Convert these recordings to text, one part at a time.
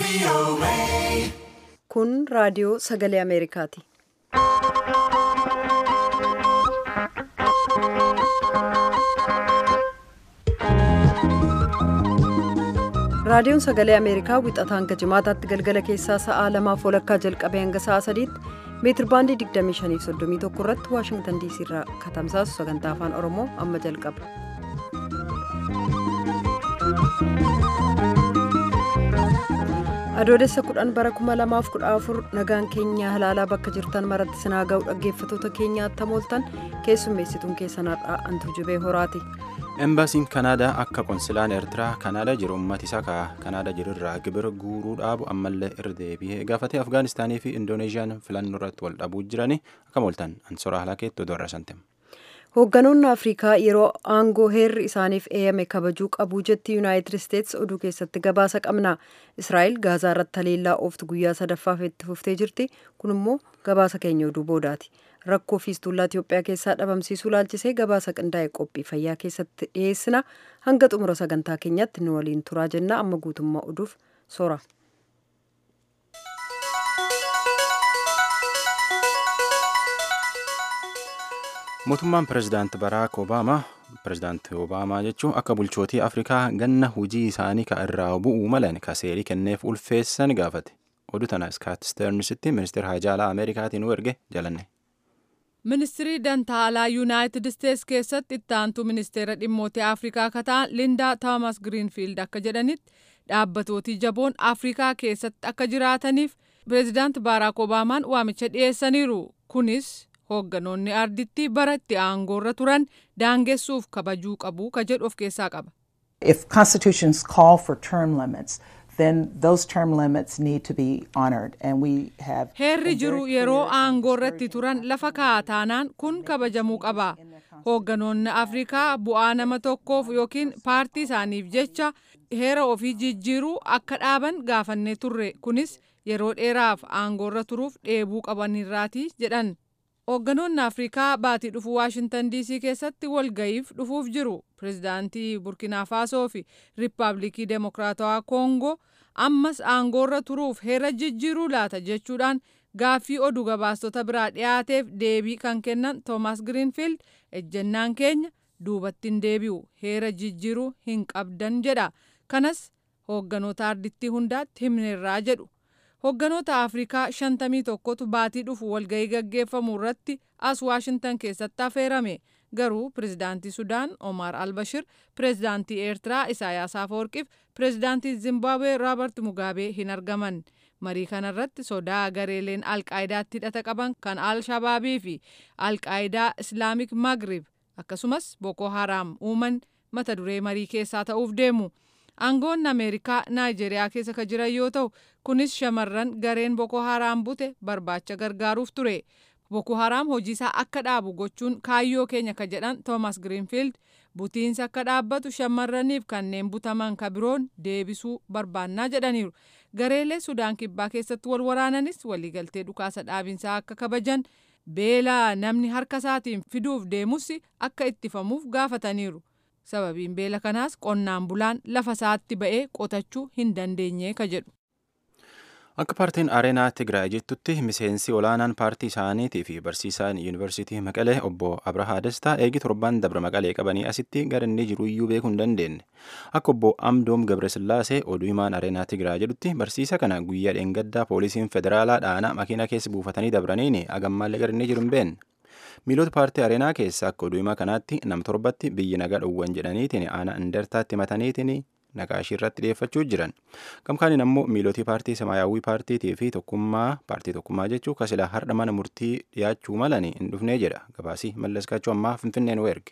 Kun raadiyoo sagalee Ameerikaati. Raadiyoon sagalee Ameerikaa wixataa hanga jimaataatti galgala keessaa sa'aa lamaaf walakkaa jalqabee hanga sa'aa sadiitti meetir baandii 2531 irratti Waashingtan diisii irraa katamsaasu sagantaa afaan Oromoo amma jalqaba. Adoolessa kudhan bara 2014 nagaan keenya halaalaa bakka jirtan maratti sinaa ga'u dhaggeeffatoota keenyaatti hamooltan keessummeessituun keessan har'aa antu jibee horaati. Embaasiin Kanaadaa akka konsilaan Eertiraa Kanaadaa jiru uummata isaa Kanaadaa jirurraa gibira guuruu dhaabu ammallee irra deebi'ee gaafatee Afgaanistaanii fi Indoneeziyaan filannoo irratti wal dhabuu jiranii akka mooltan ansoraa halakeetti oduu irra santem. Hoogganoonni Afrikaa yeroo aangoo heerri isaaniif eeyame kabajuu qabuu jetti Yuunaayitid Isteetsi oduu keessatti gabaasa qabna. Israa'el Gaazaa irratti haleellaa ooftu guyyaa sadaffaaf itti fuftee jirti. Kun immoo gabaasa keenya oduu boodaati. Rakkoo fiistullaa Itoophiyaa keessaa dhabamsiisuu laalchisee gabaasa qindaa'e qophii fayyaa keessatti dhiyeessina. Hanga xumura sagantaa keenyatti nu waliin turaa jenna. Amma guutummaa oduuf soora. mootummaan pirezidaanti baraak obaamaa pirezidaanti obaamaa jechuun akka bulchootii afrikaa ganna hujii isaanii ka irraa bu'uu malan ka seerii kenneef ulfeessan gaafate oduu tana iskaat steernisitti ministeera haajaalaa ameerikaatiin nu erge jalanne. ministirii dantaalaa yuunaayitid isteets keessatti ittaantuu ministeera dhimmoota afrikaa kataan lindaa toomas giriinfiild akka jedhanitti dhaabbatootii jaboon afrikaa keessatti akka jiraataniif pireezidaanti baaraak obaamaan waamicha dhiyeessaniiru kunis hoogganoonni arditti bara itti aangoorra turan daangessuuf kabajuu qabu ka jedhu of keessaa qaba. If constitutions call for term limits, then those term limits need to be honored and we have Heerri jiru yeroo aangoorratti turan lafa kaa'ataanaan kun kabajamuu qaba. Hoogganoonni Afrikaa bu'aa nama tokkoof yookiin paartii isaaniif jecha heera ofii jijjiiruu akka dhaaban gaafannee turre kunis yeroo dheeraaf aangoorra turuuf dheebuu qabanirraati jedhan. Hoogganoonni Afrikaa baatii dhufu Waashintan DC keessatti walga'iif dhufuuf jiru. Pireezidaantii Burkina Faasoo fi Riippaabilikii Demokiraatawaa Koongoo ammas aangoorra turuuf heera jijjiiruu laata jechuudhaan gaaffii oduu gabaastota biraa dhiyaateef deebii kan kennan Toomas Giriinfiild ejjennaan keenya duubatti hin deebi'u heera jijjiiruu hin qabdan jedha. Kanas hoogganoota ardittii hundaatti himneerraa jedhu. Hoogganoota Afrikaa shantamii tokkotu baatii dhufu walgahii gaggeeffamu irratti as Waashintan keessatti affeerame. Garuu pireezidaantii Sudaan Omar Albashir, pireezidaantii Eertiraa Isaayaas Afeworqiif pireezidaantii Zimbabwee Roobert Mugaabee hin argaman. Marii kanarratti sodaa gareeleen Alqaayidaatti hidhata qaban kan Al-Shabaabii fi Alqaayidaa Islaamik Magrib akkasumas Boko Haram uuman mata duree marii keessaa ta'uuf deemu. aangoonni ameerikaa naayijeriyaa keessa ka jiran yoo ta'u kunis shamarran gareen boko haraam bute barbaacha gargaaruuf ture boko haraam hojiisaa akka dhaabu gochuun kaayyoo keenya ka jedhan toomas giriinfiild butiinsi akka dhaabbatu shamarraniif kanneen butaman ka biroon deebisuu barbaannaa jedhaniiru gareelee sudaan kibbaa keessatti wal waraananis waliigaltee dhukaasa dhaabinsaa akka kabajan beela namni harka isaatiin fiduuf deemus akka ittifamuuf gaafataniiru. sababiin beela kanaas qonnaan bulaan lafa isaatti ba'ee qotachuu hin dandeenye ka jedhu. Akka paartiin Areenaa Tigraay jettutti miseensi olaanaan paartii isaaniitii fi barsiisaan yuunivarsiitii Maqalee obbo Abrahaa Dastaa eegi torban dabra Maqalee qabanii asitti gara inni jiru iyyuu beekuu hin dandeenye. Akka obbo Amdoom Gabresillaasee oduu himaan Areenaa Tigraay jedhutti barsiisa kana guyyaa dheengaddaa poolisiin federaalaa dhaanaa makiina keessa buufatanii dabraniini agammaallee gara inni jiru hin beekne. miilota paartii areenaa keessa akka oduu himaa kanaatti nam torbatti biyyi nagaa dhowwan jedhaniitiin aanaa indartaatti mataniitiin naqaashii irratti dhiyeeffachuu jiran gamkaaniin ammoo miilotii paartii samaayyaawwii paartiitii fi tokkummaa paartii tokkummaa jechuu kasilaa har'a mana murtii dhiyaachuu malanii hin dhufnee jedha gabaasii mallaskaachuu ammaa finfinneen erge.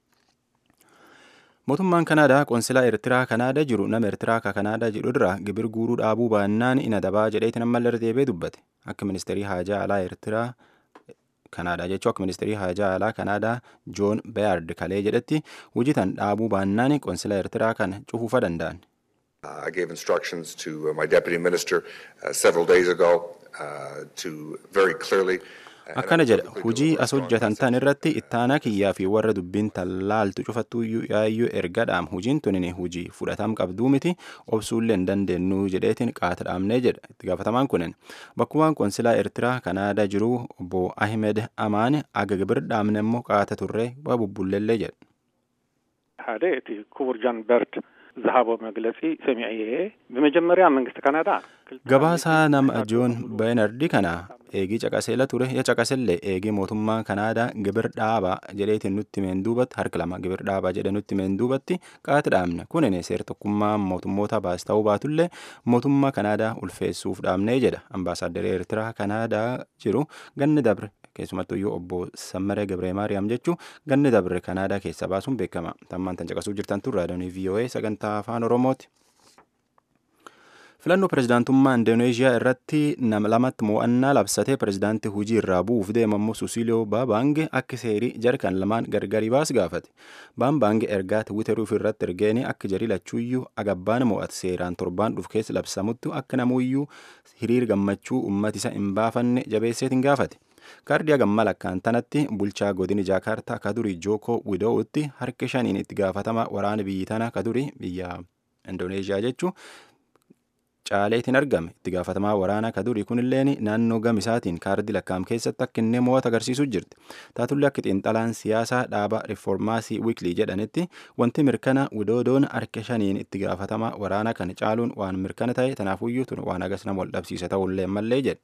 mootummaan kanaadaa qoonsilaa eertiraa kanaadaa jiru nama eertiraa ka kanaadaa jedhu irraa gibir guuruu dhaabuu baannaan ina dabaa jedheetiin ammallee irra deebi'ee dubbate akka ministeerii haajaa alaa eertiraa kanaadaa jechuu akka ministeerii haajaa alaa kanaadaa joon beeyard kalee jedhetti hojiitan dhaabuu baannaan qoonsila eertiraa kana cufuufa danda'an. I gave instructions to my deputy minister uh, several days ago uh, to very clearly akkana jedha hujii as hojjetan tan irratti ittaanaa kiyyaa fi warra dubbiin tallaaltu cufattuyyuu yaayyuu ergadhaam hujiin tunin hujii fudhatam qabduu miti obsuullee hin dandeenyu jedheetiin qaata dhaabnee jedha itti gaafatamaan kunin bakkumaan konsilaa eertiraa kanaadaa jiru obbo ahimed amaan aga gibir dhaabne immoo qaata turree waa bubbulleellee jedha ሓደ እቲ ክቡር ጃን በርድ ዝሃቦ መግለጺ ሰሚዐ እየ ብመጀመርያ መንግስቲ ካናዳ gabaasaa nama joon beenardi kana eegii caqaseela ture ya caqasellee eegii mootummaa kanaadaa gibir dhaaba jedheetiin nutti meen duubatti harka lama gibir dhaaba jedhe nutti meen duubatti qaati dhaabne kunin seer tokkummaa mootummoota baas ta'uu baatullee mootummaa kanaadaa ulfeessuuf dhaabnee jedha ambaasaaddari eertiraa kanaadaa jiru ganni dabre keessumattuyyuu obbo Sammaree Gabree Maariyaam jechuu ganni dabre kanaadaa keessa baasuun beekama tammaan tan caqasuu jirtan tun raadiyoonii VOA sagantaa afaan Oromooti. filannoo pirezidaantummaa indoneeshiyaa irratti nama lamatti mo'annaa labsatee pirezidaantii hujii irraa bu'uuf deemamu susiliyoo baabaange akka seerii jarkan lamaan gargari baas gaafate baambaange ergaa tiwiiteruuf irratti ergeeni akka jarii lachuuyyuu agabbaan mo'ate seeraan torbaan dhuf keessa labsamuttu akka namuuyyuu hiriir gammachuu ummati isa hin baafanne jabeesseetiin gaafate kaardii hagamma lakkaan tanatti bulchaa godini jaakaartaa kadurii jookoo widoo'utti harka shaniin itti gaafatama waraana biyyi tana kadurii biyya indoneeshiyaa jechuu caaleetiin argame itti gaafatamaa waraanaa kadurii kunilleen naannoo gamisaatiin kaardii lakkaam keessatti akka inni mo'ata agarsiisuu jirti taatullee akka xiinxalaan siyaasaa dhaaba riformaasii wiiklii jedhanitti wanti mirkana widoodoon harka shaniin itti gaafatamaa waraanaa kana caaluun waan mirkana ta'e tanaafuyyuu tun waan agas nama wal dhabsiisa ta'ullee mallee jedhe.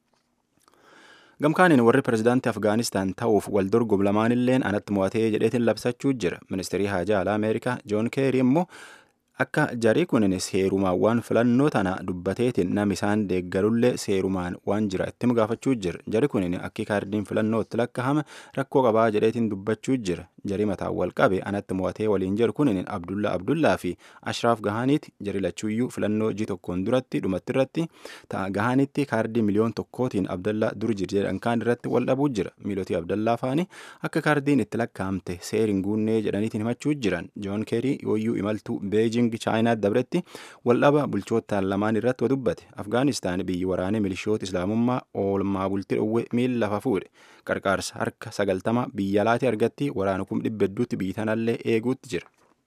gamkaaniin warri pirezidaantii afgaanistaan ta'uuf wal dorgomu lamaanilleen anatti mo'atee jedheetiin labsachuu jira ministeerii haajaa alaa ameerikaa joon keerii immoo akka jarii kunin seerumaan waan filannoo tana dubbateetiin nam isaan deeggarullee seerumaan waan jira ittim gaafachuu jira jari kunin akki kaardiin filannoo itti lakkahame rakkoo qabaa jedheetiin dubbachuu jira jarii mataan wal qabe anatti mo'atee waliin jiru kunin abdulla abdullaa fi ashraaf gahaaniiti jari lachuuyyuu filannoo ji tokkoon duratti dhumatti irratti ta'a gahaanitti kaardii miliyoon tokkootiin abdallaa dur jir jedhan kaan irratti wal dhabuu jira miilotii abdallaa faani akka kaardiin itti lakkaamte seeriin guunnee jedhaniitiin himachuu jiran joon keerii yooyyuu imaltuu beejing chaayinaa dabretti waldhaba bulchootaan lamaan irratti dubbate afgaanistaan biyyi waraanee milishoota islaamummaa oolmaa bultii dhowwe miila lafa fuudhe qarqaarsa harka sagaltama biyya alaati argatti waraana kum dhibba hedduutti biyyi tanallee eeguutti jira.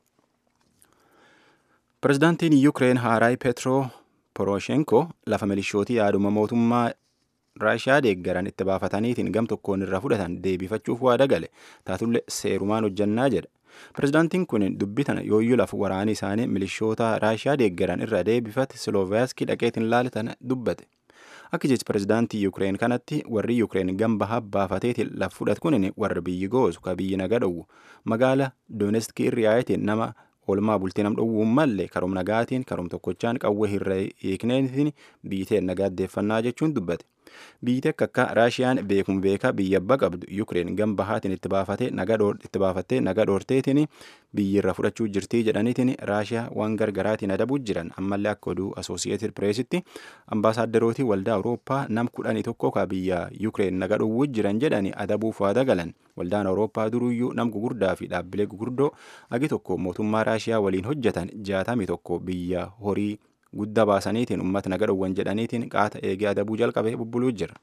pirezidaantiin yuukireen haaraay petroo poroshenko lafa milishootii yaaduma mootummaa raashiyaa deeggaran itti baafataniitiin gam tokkoon irraa fudhatan deebifachuuf waada gale taatullee seerumaan hojjannaa jedha. pirezidaantiin kun dubbii tana yooyyuu lafa waraanii isaanii milishoota raashiyaa deeggaran irra deebifate siloovaayaaskii dhaqeetiin laalatan dubbate akka jechi pirezidaantii yuukireen kanatti warri yuukireen gamba habbaafateetiin lafa fudhatu kun warra biyyi goosu ka biyyi naga dhowwu magaala dooneski irriyaayetiin nama oolmaa bultii nam dhowwuun mallee karoom nagaatiin karoom tokkochaan qawwee hirra hiikneetiin biiteen nagaaddeeffannaa jechuun dubbate biyyi akka akka raashiyaan beekuma beeka biyya abbaa qabdu yuukireen gam bahaatiin itti baafatee naga itti baafattee naga dhoorteetiin biyyi irra fudhachuu jirtii jedhaniitiin raashiyaa waan gargaraatiin adabuu jiran ammallee akka oduu asoosiyeeted pireesitti ambaasaadarootii waldaa awurooppaa nam kudhanii tokko ka biyya yuukireen naga dhowwuu jiran jedhani adabuuf waada galan waldaan awurooppaa duruyyuu nam gugurdaa fi dhaabbilee gugurdoo agi tokko mootummaa raashiyaa waliin hojjetan jaatamii tokko biyya horii guddaa baasaniitiin uummata naga dhowwan jedhaniitiin qaata eegee adabuu jalqabee bubbuluu jira.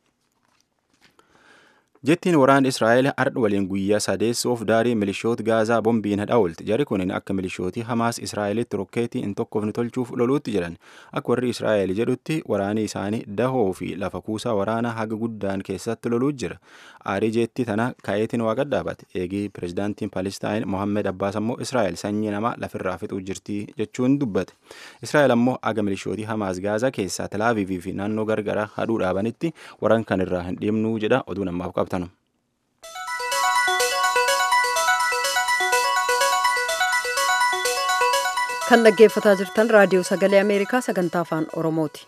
jettiin waraana israa'el ardha waliin guyyaa sadeessoof daarii milishoota gaazaa bombiin hadhaa'ulti jari kunin akka milishootii hamaas israa'elitti rokkeetii hin tokkofne tolchuuf loluutti jiran akka warri israa'el jedhutti waraanii isaanii dahoo fi lafa kuusaa waraanaa haga guddaan keessatti loluu jira aarii jeettii tana ka'eetiin waaqa dhaabate eegii pirezidaantiin palestaan mohammed abbaas ammoo israa'el sanyii namaa lafirraa fixuu jirtii jechuun dubbate israa'el ammoo aga milishootii hamaas gaazaa keessaa talaaviivii fi naannoo gargaraa hadhuu dhaabanitti waraan kan irraa hin dhiibnuu jedha oduu namaaf qabtanu. kan dhaggeeffataa jirtan raadiyoo sagalee ameerikaa sagantaa afaan oromooti.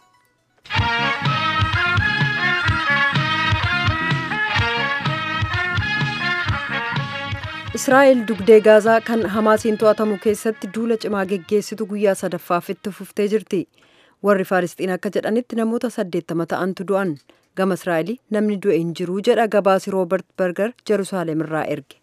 israa'el dugdee gaazaa kan hamaasiin to'atamu keessatti duula cimaa geggeessitu guyyaa sadaffaaf itti fuftee jirti warri faalisxiin akka jedhanitti namoota saddeettama ta'antu du'an gama israa'elii namni du'e hin jiruu jedha gabaasi roobert berger jeruusaalem irraa erge.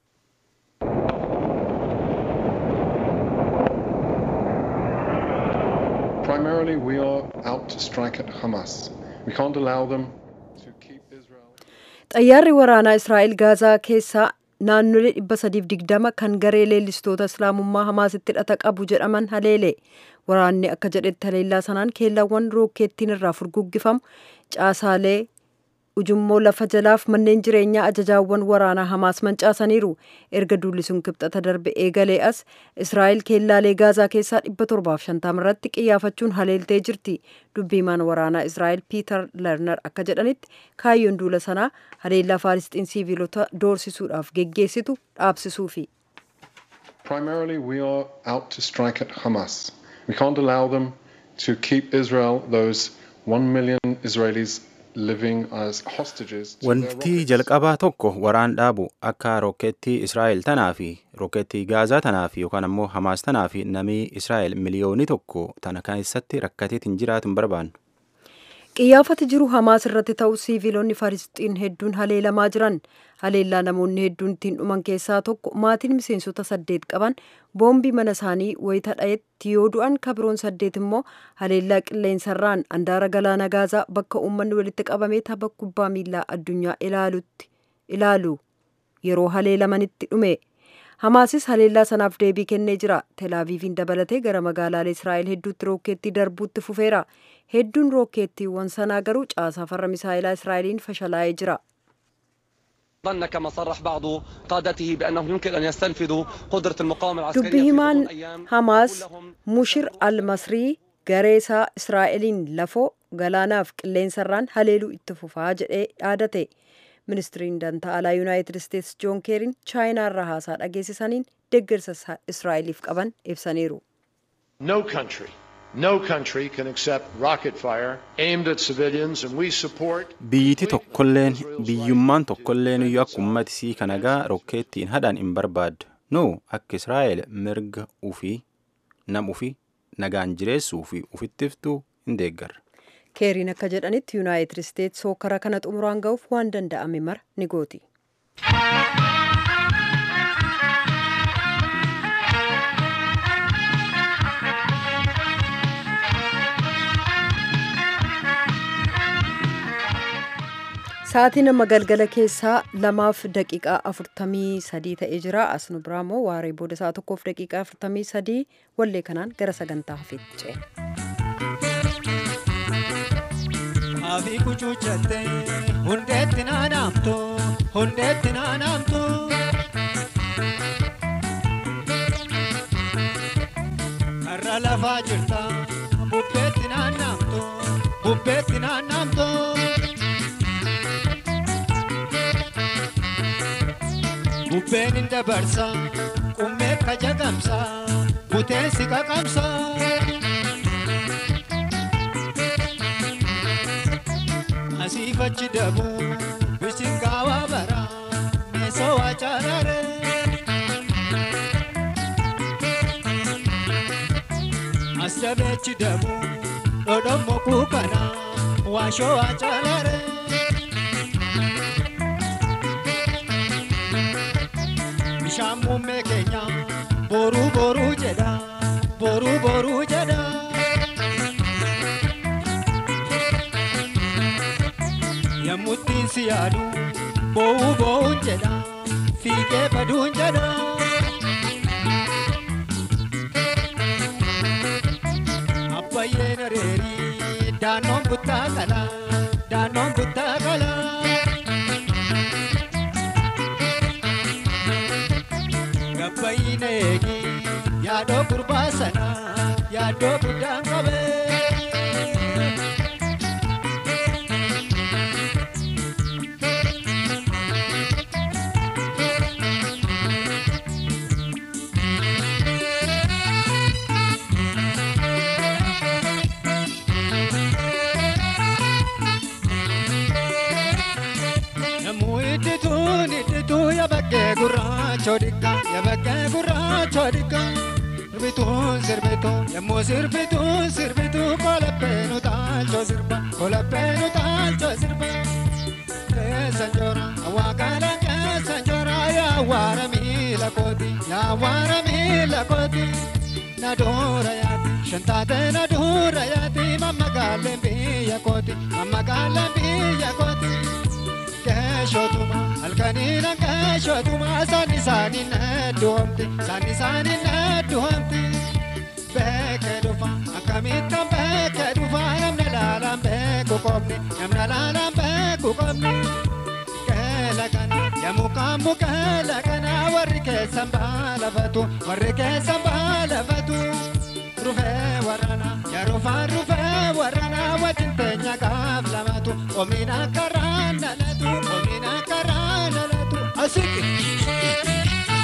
Primarily, we are out to strike at Hamas. We can't allow them to keep Israel. xayyaarri waraanaa israa'el gaazaa keessaa naannolee 320 kan garee leellistoota islaamummaa hamaasitti hidhata qabu jedhaman haleele waraanni akka jedhetti haleellaa sanaan keellaawwan rookeettiin irraa furguggifamu caasaalee ujummoo lafa jalaaf manneen jireenyaa ajajaawwan waraanaa hamaas mancaasaniiru erga duulli sun kibxata darbe eegalee as israa'el keellaalee gaazaa keessaa 750 irratti qiyyaafachuun haleeltee jirti dubbiimaan waraanaa israa'el piiter lerner akka jedhanitti kaayyoon duula sanaa haleellaa faalisxiin siiviilota doorsisuudhaaf geggeessitu dhaabsisuufi. Primarily we are out to strike at Hamas. We can't allow them to keep Israel, those one million Israelis Wanti jalqabaa tokko waraan dhaabu akka rookeettii Israa'el tanaa fi rookeettii Gaazaa tanaa fi yookaan ammoo Hamaas tanaa fi namni Israa'el miliyoonii tokko tana keessatti rakkateetiin jiraatu hin barbaannu. Qiyyaafati jiru Hamaas irratti ta'u siiviilonni Faalisxiin hedduun haleelamaa jiran haleellaa namoonni hedduun ittiin dhuman keessaa tokko maatiin miseensota saddeet qaban boombii mana isaanii wayita dha'etti yoo du'an kabiroon saddeet immoo haleellaa qilleensarraan andaara galaana gaazaa bakka uummanni walitti qabamee tapha kubbaa miilaa addunyaa ilaalutti ilaalu yeroo haleelamanitti dhume. Hamaasis haleellaa sanaaf deebii kennee jira. Telaaviiviin dabalatee gara magaalaalee Israa'el hedduutti rookeettii darbuutti fufeera. Hedduun rookeettiiwwan sanaa garuu caasaa farra misaa'ilaa Israa'eliin fashalaa'ee jira. ظن كما صرح بعض قادته بأنه يمكن أن يستنفذوا قدرة المقاومة العسكرية dubbi himaan hamaas mushir almasrii gareesaa israa'eliin lafoo galaanaaf qilleensarraan haleeluu itti fufaa jedhee dhaadate ministiriin dantaa alaa yuunaayitid isteetsi joon keeriin chaayinaarraa haasaa dhageessisaniin deeggarsa israa'eliif qaban ibsaniiru. No country No country can accept rocket fire aimed at civilians, and we support. Biyyiti tokkolleen biyyummaan tokkolleen iyyuu akka uummatisii kanagaa rokkeettiin hadhaan hin barbaaddu. Nu akka Israa'el mirga ufii nam ufii nagaan jireessuu fi ufittiftuu hin deeggarra. keeriin akka jedhanitti yuunaayitid isteetsi hookara kana xumuraan ga'uuf waan danda'ame mara ni gooti. Sa'aatiin amma galgala keessaa lamaaf daqiiqaa afurtamii sadii ta'ee jira. As nu biraa immoo waaree booda sa'a tokkoof daqiiqaa afurtamii sadii wallee kanaan gara sagantaa hafeetti ce'e. Afi kuchuuchatte hundeetti naanaamtu hundeetti naanaamtu. Karra lafaa jirta bubbeetti naannaamtu bubbeetti naannaamtu. Bubbeen hin dabarsa qummee kajagamsa buteensi qaqamsa. Asiif achi dabu bisingaawaa bara meesoo wacaarare. As dabeechi dabu dhodhommo kuukana waashoo wacaarare. Bishaan muummee keenya boruu boruu jedha boruu boruu jedha. Yemmuttiin si yaadu boo'uu boo'uun jedha fiigee baduun jedha. Abbayyeen areerii daannoon buttaa qala daannoon buttaa qala. Gabbayyiin eegi yaadoo gurbaa sana yaadoo guddaan qabee. Namuu iddituun iddituu yabaggee gurraachoo dhiqqa yabaggee gurraachoo dhiqqa. Sirbituun sirbituu yemmuu sirbituun sirbituu kolaphee nu taalchoo sirba kolaphee nu taalchoo sirba. Keessa njoora awwaakala keessa njoora yaa waara miila kooti yaa waara miila kooti. Na doora yaati shantaate na doora yaati mamma gaaleen biyya kooti mamma gaaleen biyya kooti. angaashotuma halkanii angaashotuma saani saani nadduhamti saani saani nadduhamti beekee dhufa akkamittan beekee dhufa namna laalaan beeku qobni namna laalaan beeku qobni keela kana yamukaan mukeela kana warri keessan baalafatu warri keessan baalafatu rufee warrana yarufaan rufee warrana wajjin teenya gaaf lamatu omiin akka raanalatu omiin akka raanalatu asiki.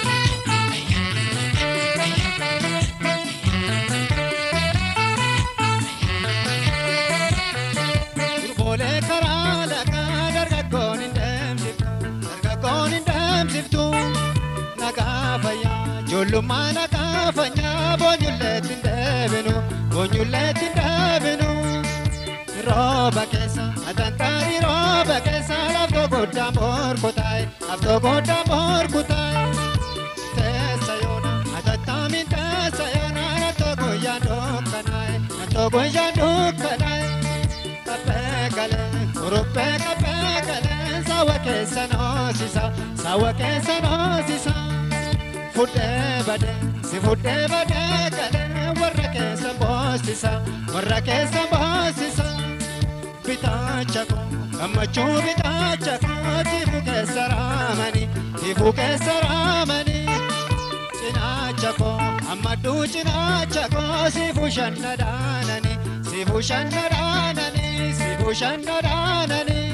Durboolee karaa lagaa dargaggoon hin deemsiftu dargaggoon hin deemsiftu nagaa fayyaa ijoollummaa nagaa fayyaa boonyulleetti hin deebinu boonyulleetti hin deebinu rooba keessa atantaari rooba keessa laftoo guddaa morkutaa'e laftoo guddaa morkutaa'e teessa yoona atattaamiin teessa yoona nattoo guyyaan dukkanaa'e nattoo guyyaan dukkanaa'e. kapeekale kuruphee kapeekale sawa keessa noosisa sawa keessa noosisa fudhee badee si fudhee badee kale warra keessa boosisa warra keessa boosisa bitaacha koo gammachuu bitaacha koo tiifu keessa raamanii tiifu keessa raamanii cinaacha koo ammadduu cinaacha koo siifu shanna dhaananii siifu shanna dhaananii siifu shanna dhaananii.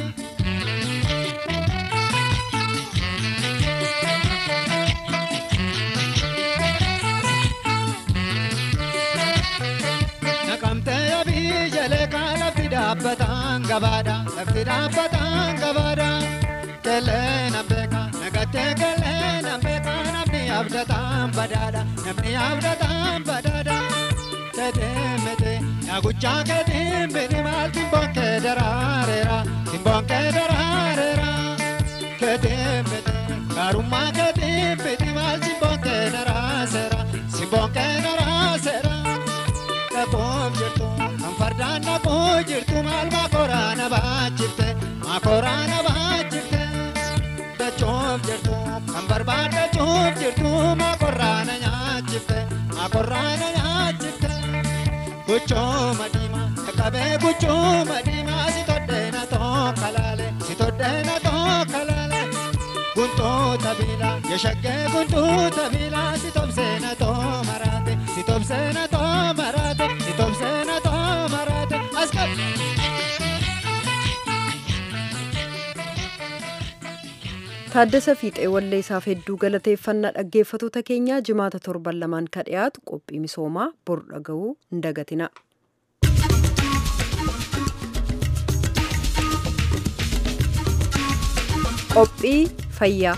Naqamtee yabii jaleekaa lafti dhaabbataan gabaadha lafti dhaabbataan gabaadha kelee nan beeka nagattee kelee nan beeka namni abdataan badaadha namni abdataan badaadha keetiin miti yaaguchaa keetiin miti maal timboon kee daraareera timboon kee daraareera keetiin miti gaarummaa keetiin miti maal timboon kee daraaseera timboon kee daraaseera. dhaquuf jirtu kan fardaan dhaquu jirtu maal maakoraa na baachifte maakoraa na baachifte dachuuf jirtu kan barbaadachuuf jirtu maakorraa na nyaachifte maakorraa na nyaachifte guchuu madiima qaqqabee guchuu madiima si toddee na tokka laale si toddee na tokka laale guntuu tabiila yeshaggee guntuu tabiila si tobsee na too maraate si tobsee na too maraate si tobsee na too maraate as qab. Taaddasa Fiixee wallee isaaf hedduu galateeffannaa dhaggeeffattoota keenyaa jimaata torban lamaan ka dhiyaatu qophii misoomaa bor dhaga'uu hin dagatina. Qophii fayyaa.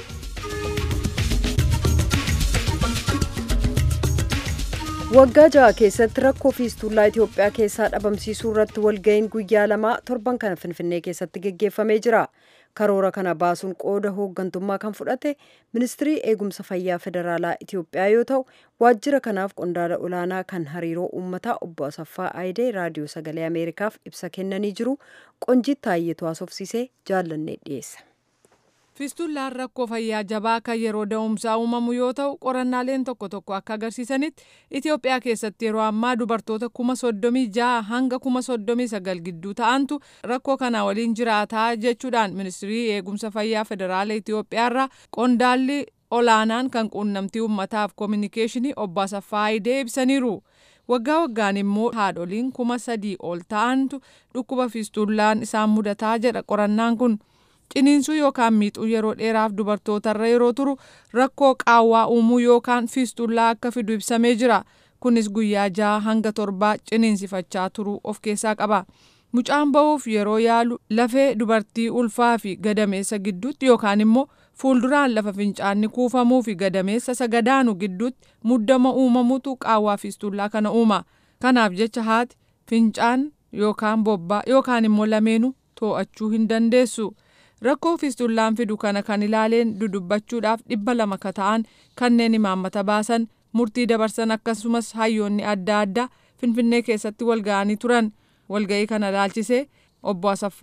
Waggaa ja'a keessatti rakkoo fiistullaa Itoophiyaa keessaa dhabamsiisuu irratti walga'iin guyyaa lamaa torban kana Finfinnee keessatti geggeeffamee jira. Karoora kana baasuun qooda hooggantummaa kan fudhate ministirii eegumsa fayyaa federaalaa Itoophiyaa yoo ta'u, waajjira kanaaf qondaala olaanaa kan hariiroo uummataa obbo Asaffaa Aayidee raadiyoo sagalee Ameerikaaf ibsa kennanii jiru. Qonjiit Taayyetu haasofsiisee jaallannee dhiyeessa. Fiistullaan rakkoo fayyaa jabaa kan yeroo da'umsaa uumamu yoo ta'u qorannaaleen tokko tokko akka agarsiisanitti Itoophiyaa keessatti yeroo ammaa dubartoota kuma soddomii ja'a hanga kuma soddomii sagal gidduu ta'antu rakkoo kana waliin jiraataa jechuudhaan ministirii eegumsa fayyaa federaala Itoophiyaarraa qondaalli olaanaan kan quunnamtii uummataaf koominikeeshinii obbo Asaffaa Aayidee ibsaniiru. Waggaa waggaan immoo haadholiin kuma sadii ol ta'antu dhukkuba fiistullaan isaan mudataa jedha qorannaan kun. ciniinsuu yookaan miixuu yeroo dheeraaf dubartootarra yeroo turu rakkoo qaawwaa uumuu yookaan fiistullaa akka fidu ibsamee jira kunis guyyaa ja'a hanga torbaa ciniinsifachaa turuu of keessaa qaba mucaan ba'uuf yeroo yaalu lafee dubartii ulfaa fi gadameessa gidduutti yookaan immoo fuulduraan lafa fincaanni kuufamuu fi gadameessa sagadaanu gidduutti muddama uumamutu qaawwaa fiistullaa kana uuma kanaaf jecha haati fincaan yookaan bobbaa yookaan immoo lameenuu too'achuu hin dandeessu. rakkoo fiistullaan fidu kana kan ilaaleen dudubbachuudhaaf dhibba lama ka ta'an kanneen imaammata baasan murtii dabarsan akkasumas hayyoonni adda addaa finfinnee keessatti walga'anii turan walga'ii kana ilaalchisee obbo Asaffaan.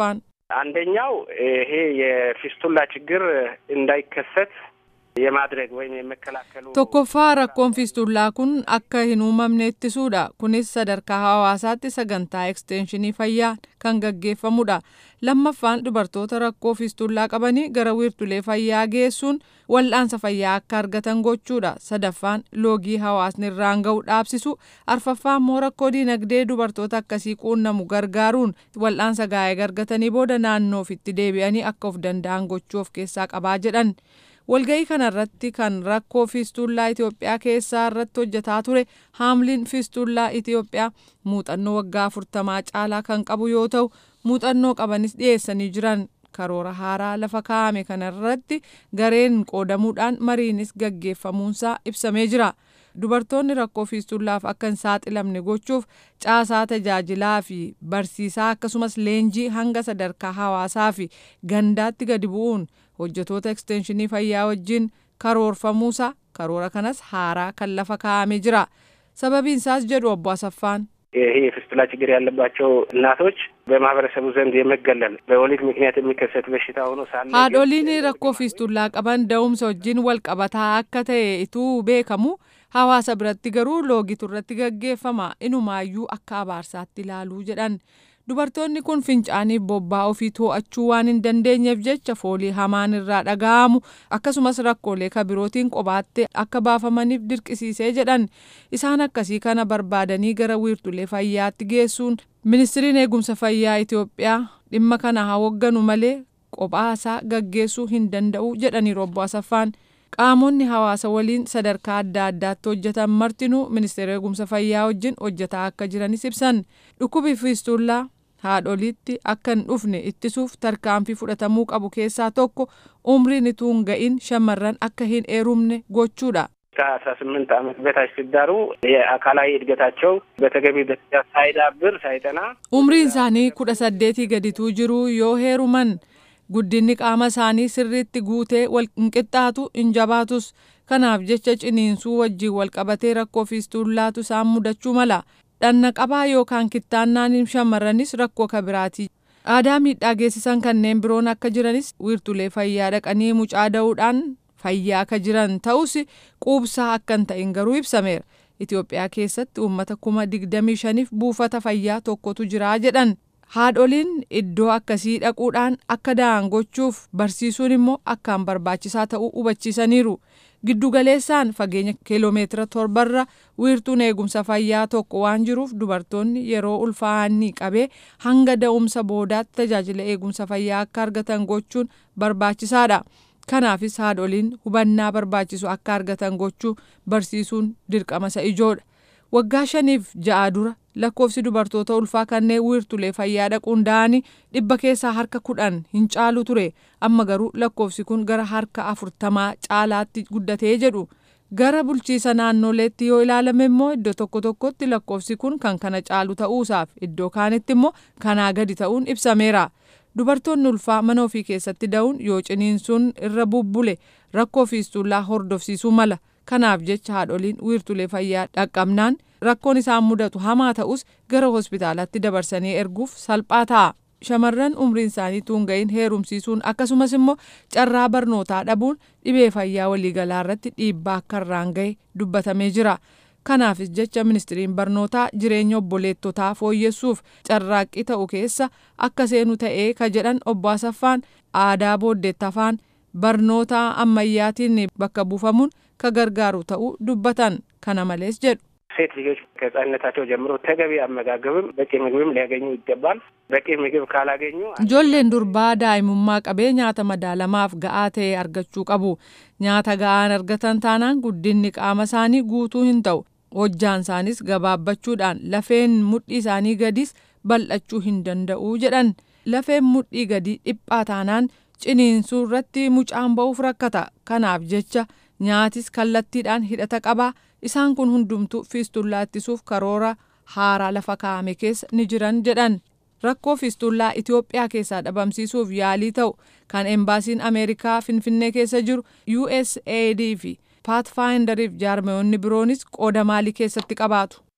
አንደኛው ይሄ የፊስቱላ ችግር እንዳይከሰት የማድረግ ወይም የመከላከሉ tokkoffaa rakkoon fiistullaa kun akka hin uumamne ittisuudha kunis sadarkaa hawaasaatti sagantaa ekstenshinii fayyaa kan gaggeeffamudha lammaffaan dubartoota rakkoo fiistullaa qabanii gara wiirtulee fayyaa geessuun wal'aansa fayyaa akka argatan gochuudha sadaffaan loogii hawaasni irraan ga'u dhaabsisu arfaffaan immoo rakkoo diinagdee dubartoota akkasii quunnamu gargaaruun wal'aansa gaa'ee argatanii booda naannoo ofitti deebi'anii akka of danda'an gochuu of keessaa qabaa jedhan. walga'ii kanarratti kan rakkoo fiistullaa Itoophiyaa keessaa irratti hojjetaa ture haamliin fiistullaa Itoophiyaa muuxannoo waggaa afurtamaa caalaa kan qabu yoo ta'u muuxannoo qabanis dhiyeessanii jiran karoora haaraa lafa kaa'ame kanarratti gareen qoodamuudhaan mariinis gaggeeffamuunsaa ibsamee jira. dubartoonni rakkoo fiistullaaf akka hin saaxilamne gochuuf caasaa tajaajilaa fi barsiisaa akkasumas leenjii hanga sadarkaa hawaasaa fi gandaatti gadi bu'uun hojjetoota ekstenshinii fayyaa wajjin karoorfamuusaa karoora kanas haaraa kan lafa kaa'amee jira sababiinsaas jedhu obbo Asaffaan. ይሄ የፊስቱላ ችግር ያለባቸው እናቶች በማህበረሰቡ ዘንድ የመገለል በወሊድ ምክንያት የሚከሰት በሽታ ሆኖ ሳለ haadholiin rakkoo fiistullaa qaban da'umsa wajjin wal qabataa akka ta'e ituu beekamu hawaasa biratti garuu loogitu irratti gaggeeffama inumaayyuu akka abaarsaatti ilaaluu jedhan dubartoonni kun fincaanii bobbaa ofii to'achuu waan hin dandeenyeef jecha foolii hamaan irraa dhaga'amu akkasumas rakkoolee kabirootiin qobaatti akka baafamaniif dirqisiisee jedhan isaan akkasii kana barbaadanii gara wiirtulee fayyaatti geessuun ministiriin eegumsa fayyaa Itoophiyaa dhimma kana haa hogganu malee qophaasaa gaggeessuu hin danda'u jedhaniiru obbo Asaffaan. qaamonni hawaasa waliin sadarkaa adda addaatti hojjetan martinuu ministeera eegumsa fayyaa wajjin hojjetaa akka jiranis ibsan dhukkubi fiistullaa haadholiitti akka hin dhufne ittisuuf tarkaanfii fudhatamuu qabu keessaa tokko umriin ituu hin ga'in shamarran akka hin heerumne gochuudha. ከአስራ ስምንት ዓመት በታች ሲዳሩ የአካላዊ እድገታቸው በተገቢ ደረጃ ሳይዳብር ሳይጠና umriin isaanii kudha saddeetii gadituu jiru yoo heeruman guddinni qaama isaanii sirriitti guutee wal qixxaatu hin jabaatus kanaaf jecha ciniinsuu wajjin wal qabatee rakkoo fiistullaatu isaan mudachuu mala dhanna qabaa yookaan kittaannaan shamarranis rakkoo kabiraati. aadaa miidhaa geessisan kanneen biroon akka jiranis wiirtulee fayyaa dhaqanii mucaa da'uudhaan fayyaa akka jiran ta'us quubsaa akka hin ta'in garuu ibsameera. Itoophiyaa keessatti uummata kuma digdamii shaniif buufata fayyaa tokkotu jira jedhan. haadholiin iddoo akkasii dhaquudhaan akka da'an gochuuf barsiisuun immoo akkaan barbaachisaa ta'uu hubachiisaniiru giddugaleessaan fageenya kiiloomeetira torbarra wiirtuun eegumsa fayyaa tokko waan jiruuf dubartoonni yeroo ulfaa'anii qabee hanga da'umsa boodaatti tajaajila eegumsa fayyaa akka argatan gochuun barbaachisaadha. kanaafis haadholiin hubannaa barbaachisu akka argatan gochuu barsiisuun dirqama isa ijoodha. waggaa shaniif ja'a dura lakkoofsi dubartoota ulfaa kanneen wiirtulee fayyaa dhaquun da'anii dhibba keessaa harka kudhan hin caalu ture amma garuu lakkoofsi kun gara harka afurtamaa caalaatti guddatee jedhu gara bulchiisa naannoleetti yoo ilaalame immoo iddoo tokko tokkotti lakkoofsi kun kan kana caalu ta'uusaaf iddoo kaanitti immoo kanaa gadi ta'uun ibsameera. dubartoonni ulfaa mana ofii keessatti da'uun yoo ciniinsuun irra bubbule rakkoo fiistullaa hordofsiisuu mala kanaaf jecha haadholiin wiirtulee fayyaa dhaqqabnaan rakkoon isaan mudatu hamaa ta'us gara hospitaalaatti dabarsanii erguuf salphaa ta'a. Shamarran umriin isaanii tuunga'iin heerumsiisuun akkasumas immoo carraa barnootaa dhabuun dhibee fayyaa waliigalaa irratti dhiibbaa akka irraan ga'e dubbatamee jira. Kanaafis jecha ministiriin barnootaa jireenya obboleettotaa fooyyessuuf carraaqqii ta'u keessa akka seenu ta'ee ka jedhan obbo Asaffaan aadaa booddeetti afaan barnoota ammayyaatiin bakka buufamuun ka gargaaru ta'uu dubbatan kana malees jedhu. ሴት ልጆች ከህጻንነታቸው ጀምሮ ተገቢ አመጋገብም በቂ ምግብም ሊያገኙ ይገባል። በቂ ምግብ ካላገኙ ijoolleen durbaa daa'imummaa qabee nyaata madaalamaaf ga'aa ta'e argachuu qabu nyaata ga'aan argatan taanaan guddinni qaama isaanii guutuu hin ta'u hojjaan isaanis gabaabbachuudhaan lafeen mudhii isaanii gadis bal'achuu hin danda'u jedhan lafeen mudhii gadi dhiphaa taanaan ciniinsuu irratti mucaan ba'uuf rakkata kanaaf jecha nyaatis kallattiidhaan hidhata qabaa isaan kun hundumtuu fiistullaa ittisuuf karoora haaraa lafa kaa'ame keessa ni jiran jedhan rakkoo fiistullaa Itoophiyaa keessaa dhabamsiisuuf yaalii ta'u kan embaasiin Ameerikaa Finfinnee keessa jiru USAID fi Pathfinderiif jaarmayoonni biroonis qooda maalii keessatti qabaatu.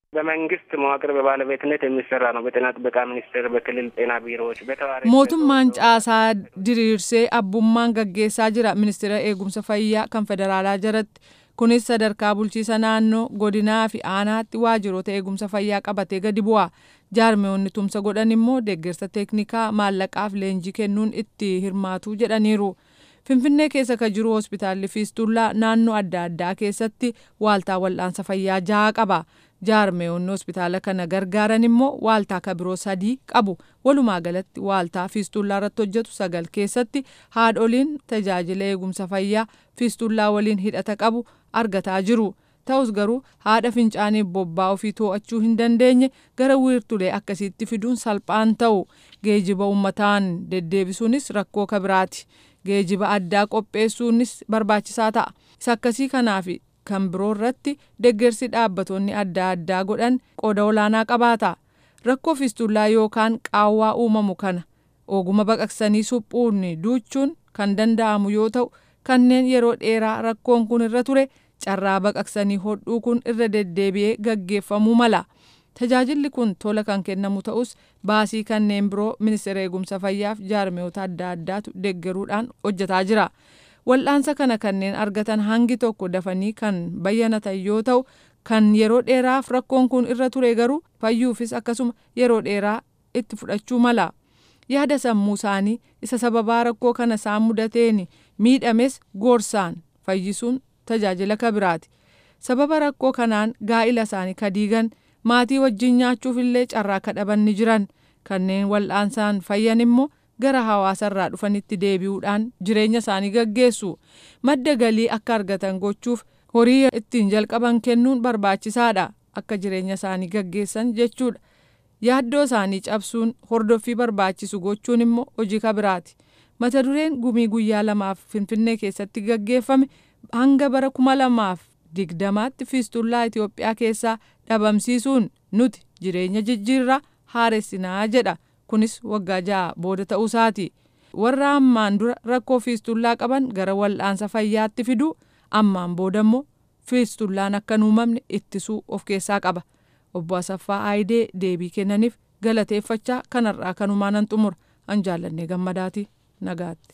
በመንግስት መዋቅር በባለቤትነት የሚሰራ ነው። በጤና ጥበቃ ሚኒስቴር፣ በክልል ጤና ቢሮዎች፣ በተዋሪ mootummaan caasaa diriirsee abbummaan gaggeessaa jira ministeera eegumsa fayyaa kan federaalaa jalatti kunis sadarkaa bulchiisa naannoo godinaa fi aanaatti waajjiroota eegumsa fayyaa qabatee gadi bu'a jaarmeewonni tumsa godhan immoo deeggarsa teeknikaa maallaqaaf leenjii kennuun itti hirmaatu jedhaniiru. Finfinnee keessa ka jiru hospitaalli Fiistullaa naannoo adda addaa keessatti waaltaa wal'aansa fayyaa jaha qaba. Jaarmeewonni hospitaala kana gargaaran immoo waaltaa ka biroo sadii qabu. Walumaa galatti waaltaa Fiistullaa irratti hojjetu sagal keessatti haadholiin tajaajila eegumsa fayyaa Fiistullaa waliin hidhata qabu argataa jiru. Ta'us garuu haadha fincaanii bobbaa ofii to'achuu hin dandeenye gara wiirtulee akkasiitti fiduun salphaan ta'u geejiba uummataan deddeebisuunis rakkoo kabiraati. geejiba addaa qopheessuunis barbaachisaa ta'a. Isa akkasii kanaaf kan biroo irratti deeggarsi dhaabbattoonni adda addaa godhan qooda olaanaa qabaata. Rakkoo fiistullaa yookaan qaawwaa uumamu kana oguma baqaqsanii suphuun duuchuun kan danda'amu yoo ta'u kanneen yeroo dheeraa rakkoon kun irra ture carraa baqaqsanii hodhuu kun irra deddeebi'ee gaggeeffamuu mala. Tajaajilli kun tola kan kennamu ta'us baasii kanneen biroo ministeera eegumsa fayyaaf jaarmeewota adda addaatu deeggaruudhaan hojjetaa jira. Wal'aansa kana kanneen argatan hangi tokko dafanii kan bayyanatan yoo ta'u kan yeroo dheeraaf rakkoon kun irra ture garuu fayyuufis akkasuma yeroo dheeraa itti fudhachuu mala. Yaada sammuu isaanii isa sababaa rakkoo kana isaan mudateen miidhames gorsaan fayyisuun tajaajila kabiraati. Sababa rakkoo kanaan gaa'ila isaanii kadiigan maatii wajjin nyaachuuf illee carraa kadhaban ni jiran kanneen wal'aansaan fayyan immoo gara hawaasarraa dhufanitti deebi'uudhaan jireenya isaanii gaggeessu madda galii akka argatan gochuuf horii ittiin jalqaban kennuun barbaachisaadha akka jireenya isaanii gaggeessan jechuudha yaaddoo isaanii cabsuun hordoffii barbaachisu gochuun immoo hojii kabiraati mata dureen gumii guyyaa lamaaf finfinnee keessatti gaggeeffame hanga bara kuma lamaaf digdamaatti fiistullaa Itoophiyaa keessaa dhabamsiisuun nuti jireenya jijjiirraa haaressinaa jedha kunis waggaa ja'a booda ta'uusaati warra ammaan dura rakkoo fiistullaa qaban gara wal'aansa fayyaatti fiduu ammaan booda immoo fiistullaan akka hin uumamne ittisuu of keessaa qaba obbo Asaffaa Aayidee deebii kennaniif galateeffachaa kanarraa kanumaan nan xumura an jaallannee gammadaati nagaatti.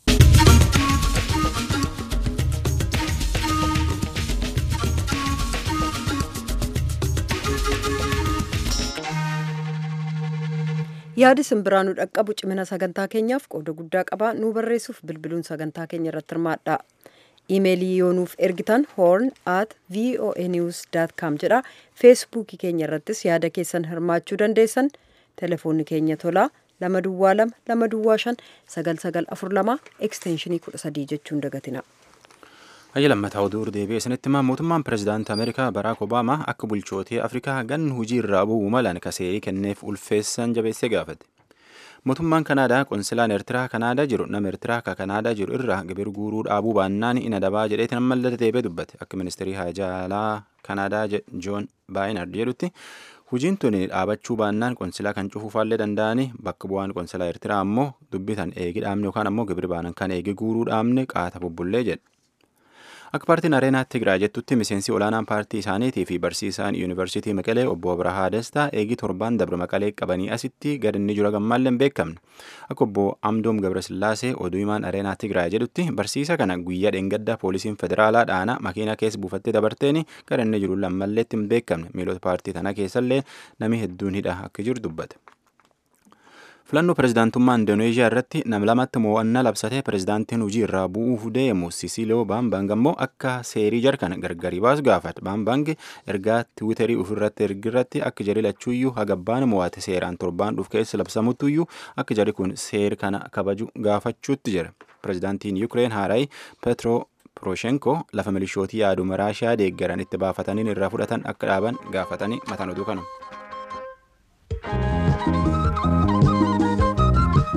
yaadi simbiraa nu dhaqqabu cimina sagantaa keenyaaf qooda guddaa qaba nu barreessuuf bilbiluun sagantaa keenya irratti hirmaadha imeelii yoo nuuf ergitan horn at voa news com jedha feesbuukii keenya irrattis yaada keessan hirmaachuu dandeessan telefoonni keenya tolaa lama duwwaa lama lama duwwaa shan sagal sagal afur lama ekstenshinii kudha sadii jechuun dagatina. Hayya lammataa oduu deebi'ee isinitti himaa mootummaan pirezidaantii Ameerikaa Baraak Obaamaa akka bulchootee Afrikaa gan hujii irraa bu'uu malan kaseerii kenneef ulfeessan jabeessee gaafate. Mootummaan Kanaadaa qonsilaan Eertiraa Kanaadaa jiru nama Eertiraa ka Kanaadaa jiru irraa gibir guuruu dhaabuu baannaan ina dabaa jedheetiin ammallee deebi'ee dubbate akka ministeerii haajaalaa Kanaadaa Joon Baayinard jedhutti hujiin tun dhaabachuu baannaan qonsilaa kan cufuufaallee danda'anii bakka bu'aan qonsilaa Eertiraa ammoo dubbitan eegi dhaabne yookaan ammoo gibir baanan kan eegi guuruu dhaabne qaata bubbullee jedhe. Akka paartiin Areenaa Tigraay jettutti miseensi olaanaan paartii isaaniitii fi barsiisaan yuunivarsiitii Maqalee obbo Abrahaa Dastaa eegii torbaan dabre Maqalee qabanii asitti gad inni jira gammaallee hin beekamne. Akka obbo Amdoom Gabrasillaasee oduu himaan Areenaa Tigraay jedhutti barsiisa kana guyyaa dheengaddaa poolisiin federaalaa dhaana makiinaa keessa buufattee dabarteeni gara inni jiru lammalleetti hin beekamne miilota paartii tana keessallee nami hedduun hidha akka jiru dubbate. filannoo pirezidaantummaa indoneeziyaa irratti nam lamatti mo'annaa labsatee pirezidaantiin hojii irraa bu'uuf deemu sisiloo baambang ammoo akka seerii jarkan gargari baas gaafate baambang ergaa tiwiiterii ofirratti ergirratti akka jari lachuuyyuu hagabbaan mo'ate seeraan torbaan dhuf keessa labsamuttuyyuu akka jari kun seer kana kabaju gaafachuutti jira pirezidaantiin yuukireen haarayi petro poroshenko lafa milishootii yaaduma raashiyaa deeggaran itti baafataniin irraa fudhatan akka dhaaban gaafatanii mataan oduu kanu.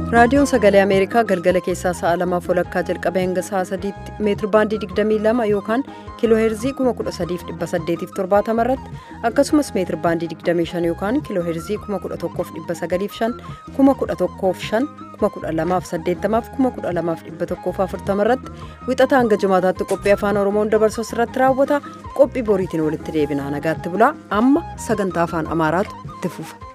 raadiyoon sagalee ameerikaa galgala keessaa sa'a lamaaf walakkaa jalqabee hanga sa'a sadiitti meetir baandii 22 yookaan kiiloo heerzii 13870 irratti akkasumas meetir baandii 25 yookaan kiiloo heerzii 11905 11505 12080 12140 irratti wixata hanga jimaataatti qophii afaan oromoon dabarsu irratti raawwata qophii boriitiin walitti deebinaa nagaatti bulaa amma sagantaa afaan amaaraatu itti fufa.